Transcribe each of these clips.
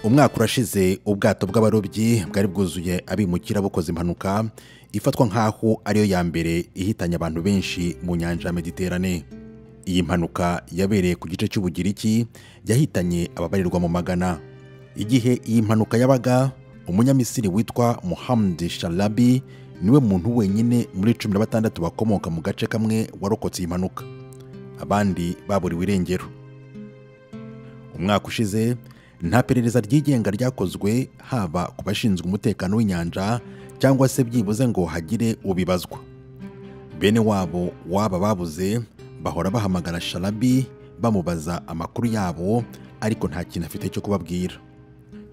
umwaka urashize ubwato bw'abarobyi bwari bwuzuye abimukira bukoze impanuka ifatwa nk'aho ariyo ya mbere ihitanye abantu benshi mu nyanja ya mediterane iyi mpanuka yabereye ku gice cy'ubugiriki yahitanye ababarirwa mu magana igihe iyi mpanuka yabaga umunyamisiri witwa muhamdi sharabi niwe muntu wenyine muri cumi na batandatu bakomoka mu gace kamwe warokotse iyi mpanuka abandi baburiwe irengero umwaka ushize nta perereza ryigenga ryakozwe haba ku bashinzwe umutekano w'inyanja cyangwa se byibuze ngo hagire ubibazwa bene wabo waba babuze bahora bahamagara sharabi bamubaza amakuru yabo ariko nta kintu afite cyo kubabwira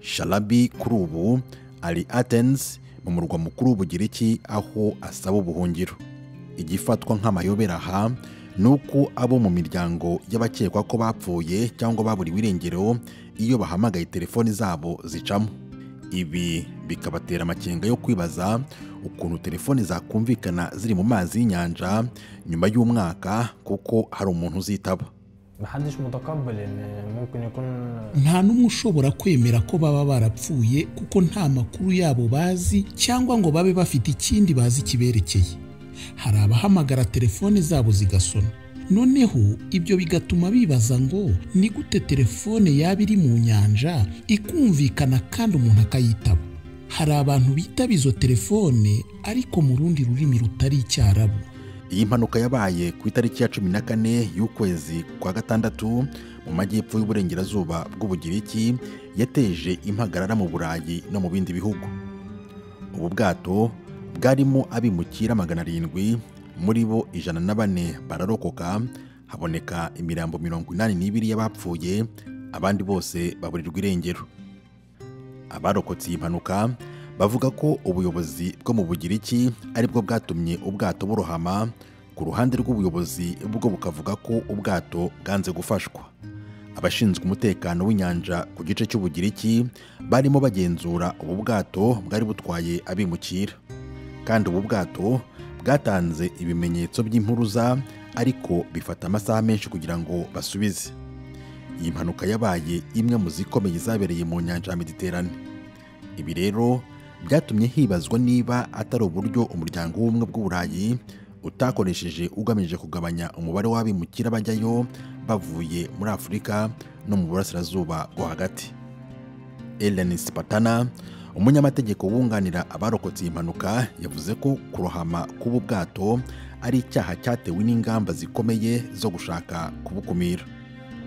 sharabi kuri ubu ari atenzi mu murwa mukuru w'ubugiriki aho asaba ubuhungiro igifatwa nk'amayobera aha ni uko abo mu miryango y'abakekwa ko bapfuye cyangwa baburiwe irengero iyo bahamagaye telefoni zabo zicamo ibi bikabatera amakenga yo kwibaza ukuntu telefoni zakumvikana ziri mu mazi y'inyanja nyuma y'umwaka kuko hari umuntu uzitaba محدش متقبل ان ممكن يكون nta n'umwe ushobora kwemera ko baba barapfuye kuko nta makuru yabo bazi cyangwa ngo babe bafite ikindi bazi kiberekeye hari abahamagara telefone zabo zigasona noneho ibyo bigatuma bibaza ngo ni gute telefone yaba iri mu nyanja ikumvikana kandi umuntu akayitaba hari abantu bitaba izo telefone ariko mu rundi rurimi rutari icyarabu iyi mpanuka yabaye ku itariki ya cumi na kane y'ukwezi kwa gatandatu mu majyepfo y'uburengerazuba bw'ubugiriki yateje impagarara mu burayi no mu bindi bihugu ubu bwato bwarimo abimukira magana arindwi muri bo ijana na bane bararokoka haboneka imirambo mirongo inani n'ibiri y'abapfuye abandi bose baburirwa irengero abarokotse iyi mpanuka bavuga ko ubuyobozi bwo mu bugiriki aribwo bwatumye ubwato burohama ku ruhande rw'ubuyobozi bwo bukavuga ko ubwato bwanze gufashwa abashinzwe umutekano w'inyanja ku gice cy'ubugiriki barimo bagenzura ubu bwato bwari butwaye abimukira kandi ubu bwato bwatanze ibimenyetso by'impuruza ariko bifata amasaha menshi kugira ngo basubize iyi mpanuka yabaye imwe mu zikomeye zabereye mu nyanja ya mediterane ibi rero byatumye hibazwa niba atari uburyo umuryango w'ubumwe bw'uburayi utakoresheje ugamije kugabanya umubare w'abimukira bajyayo bavuye muri afurika no mu burasirazuba bwo hagati Ellen Spatana umunyamategeko wunganira abarokotse iyi mpanuka yavuze ko kurohama k'ubu bwato ari icyaha cyatewe n'ingamba zikomeye zo gushaka kubukumira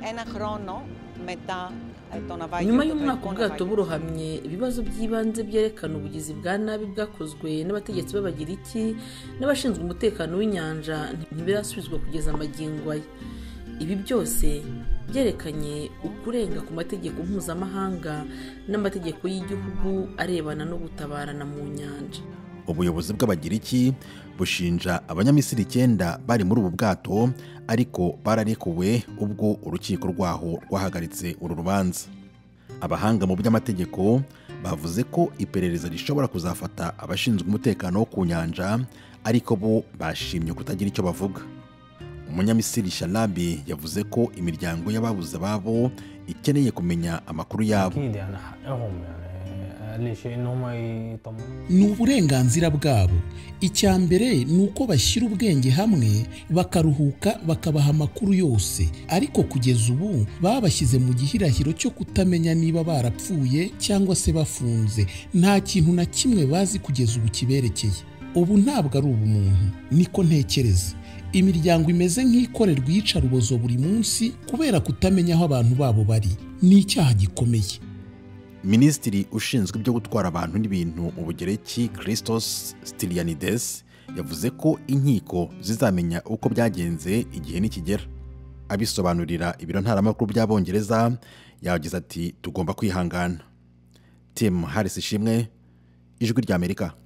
ένα χρόνο μετά ε, το ναυάγιο. nyuma το y'umwaka Τουρκικό ubwato ναυάγιο. burohamye ibibazo by'ibanze byerekana ubugizi bwa nabi bwakozwe n'abategetsi b'abagiriki n'abashinzwe umutekano w'inyanja ntibirasubizwa kugeza amagingo aya ibi byose byerekanye ukurenga ku mategeko mpuzamahanga n'amategeko y'igihugu arebana no gutabarana mu nyanja ubuyobozi bw'abagiriki bushinja abanyamisiri icyenda bari muri ubu bwato ariko bararekuwe ubwo urukiko rwaho rwahagaritse uru rubanza abahanga mu by'amategeko bavuze ko iperereza rishobora kuzafata abashinzwe umutekano wo ku nyanja ariko bo bashimye kutagira icyo bavuga umunyamisiri sharabi yavuze ko imiryango y'ababuze ababo ikeneye kumenya amakuru yabo اكيد يعني حقهم يعني اقل شيء ان هم يطمنوا ni uburenganzira bwabo icya mbere ni uko bashyira ubwenge hamwe bakaruhuka bakabaha amakuru yose ariko kugeza ubu babashyize mu gihirahiro cyo kutamenya niba barapfuye cyangwa se bafunze nta kintu na kimwe bazi kugeza ubu kiberekeye ubu ntabwo ari ubumuntu niko ntekereza imiryango imeze nk'ikorerwa iyicarubozo buri munsi kubera kutamenya aho abantu babo bari ni icyaha gikomeye minisitiri ushinzwe ibyo gutwara abantu n'ibintu mu bugereki christos stylianides yavuze ko inkiko zizamenya uko byagenze igihe nikigera abisobanurira ibiro ntaramakuru by'abongereza yagize ati tugomba kwihangana tim harris ishimwe ijwi ry'amerika